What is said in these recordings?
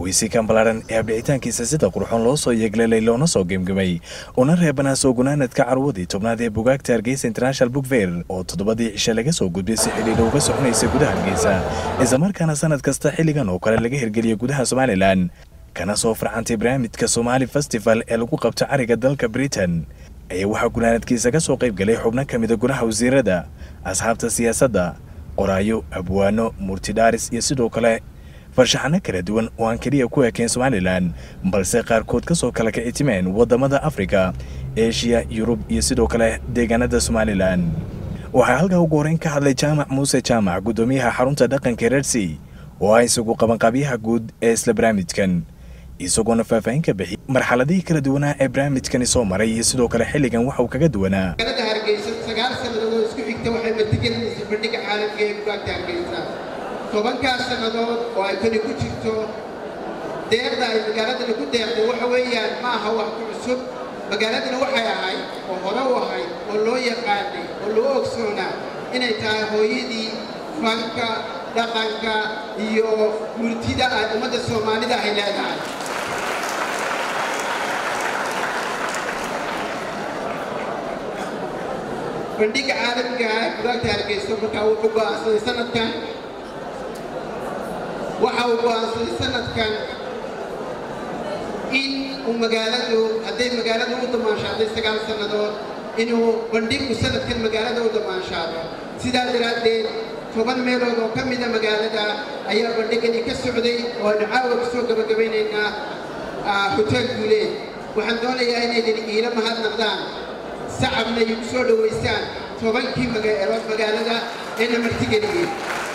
caweysikan ballaaran ee abdhicitaankiisa sida qurxoon loo soo yeegleelay loona soo gemgemay una reebanaa soo gunaanadka carwadii tobnaad ee bugaagta hargeysa international book fair oo toddobadii cishe laga soo gudbay si xidhiidha uga soconaysa gudaha hargeysa islamarkaana sanad kasta xilligan oo kale laga hirgeliya gudaha somalilan kana soo farcantay barnaamijka somaali festival ee lagu qabto cariga dalka britain ayaa waxaa gunaanadkiisa ka soo qayb galay xubno ka mida gudaha wasiirada asxaabta siyaasadda qoraayo abwaano murtidhaaris iyo sidoo kale farshaxano kala duwan oo aan keliya ku ekeen somalilan balse qaarkood ka soo kala kicitimeen waddamada afrika eshiya yurub iyo sidoo kale deegaanada somalilan waxaa halkaa ugu horreyn ka hadlay jaamac muuse jaamac guddoomiyaha xarunta dhaqanka reersi oo ah isagu qabanqaabyaha guud ee isla barnaamijkan isagoona faahfaahin ka bixiyay marxaladihii kala duwanaa ee barnaamijkani soo maray iyo sidoo kale xilligan waxa uu kaga duwanaa magaalada hargeysa sagaal sannadood oo isku xigta waxay martigelinaysa bandhiga caalamka ee bugaagta hargeysa tobankaas sannadood oo ay tani ku jirto deeqda ay magaaladani ku deeqday waxa weeyaan ma aha wax ku cusub magaaladani waxay ahayd oo hore u ahayd oo loo yaqaanay oo loo ogsoonaa inay tahay hooyadii fanka dhaqanka iyo murtida ay ummadda soomaalida ay leedahay bandhiga caalamiga ah ee bugaagta hargeyso markaa wuxuu go'aansaday sanadkan waxa uu go'aansaday sanadkan in uu magaaladu hadday magaaladu u damaanshaadday sagaal sannadood inuu bandhigu sanadkan magaalada u damaanshaado sidaa daraaddeed toban meelood oo ka mida magaalada ayaa bandhigani ka socday oo aynu caawa ku soo gabagabaynaynaa hotel guuleed waxaan doonayaa inaydan iila mahadnaqdaan sacabna igu soo dhowaysaan tobankii magaalood magaalada eena martigeliyey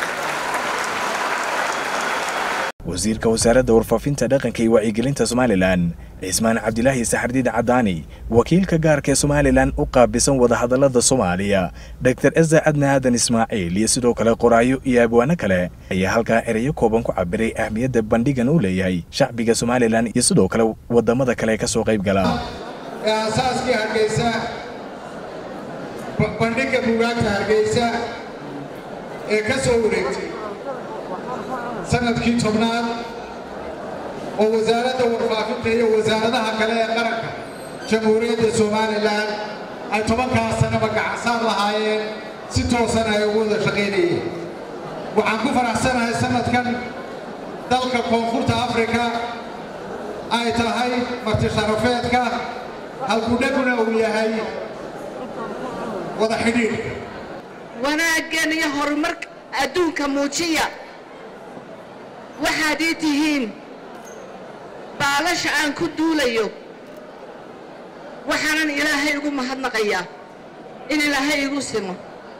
wasiirka wasaaradda warfaafinta dhaqanka iyo wacyigelinta somalilan cismaan cabdilaahi saxardiid cadaani wakiilka gaarka ee somalilan u qaabisan wadahadallada soomaaliya dor esa cadna aadan ismaaciil iyo sidoo kale qoraayo iyo abwaano kale ayaa halkaa ereyo kooban ku cabiray ahmiyadda bandhigan uu leeyahay shacbiga somalilan iyo sidoo kale waddamada kale ka soo qayb gala ee aasaaskii hargeysa bandhigga bugaagta hargeysa ee ka soo wareegtay sanadkii tobnaad oo wasaaradda warfaafinta iyo wasaaradaha kale ee qaranka jamhuuriyadda somalilan ay tobankaas sanaba gacansaar lahaayeen si toosan ay ugu wada shaqaynayeen waxaan ku faraxsanahay sanadkan dalka koonfurta afrika ay tahay marti sharafeedka halkudhaguna uu yahay wada xidhiidhka wanaaggan iyo horumarka adduunka muujiya waxaad ii tihiin baalasha aan ku duulayo waxaanan ilaahay igu mahadnaqayaa in ilaahay igu simo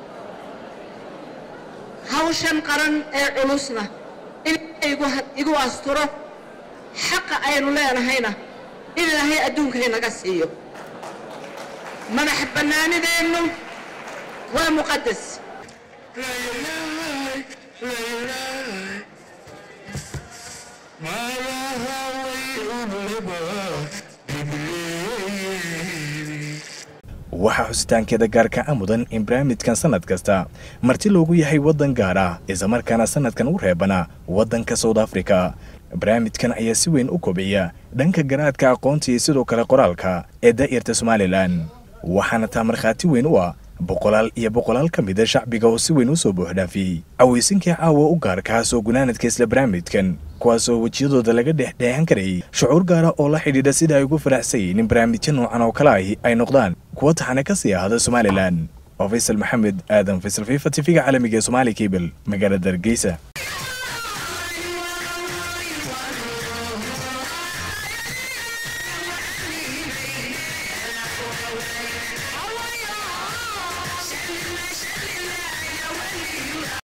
hawshan qaran ee culusna in ilaahay igu asturo xaqa aynu leenahayna in ilaahay adduunka inaga siiyo madax bannaanideennu waa muqadas waxaa xusitaankeeda gaarka a mudan in barnaamijkan sannad kasta marti loogu yahay waddan gaar ah islamarkaana sannadkan u reebana waddanka south africa barnaamijkan ayaa si weyn u kobciya dhanka garaadka aqoonta iyo sidoo kale qoraalka ee daa'irta somalilan waxaana taa markhaati weyn u ah boqolaal iyo boqolaal ka mida shacbiga oo si weyn u soo buuxdhaafiyey cawaysinkii caawa u gaarkaa soo gunaanadka isla barnaamijkan kuwaasoo wejiyadooda laga dhexdheexan karayay shucuur gaara oo la xidhiidha sida ay ugu faraxsayeen in barnaamijyo noocan oo kale ahi ay noqdaan kuwa taxane ka sii ahada somalilan oo faysal maxamed aadan faysal fifa tifiga caalamiga ee somaali kabel magaalada hargeysa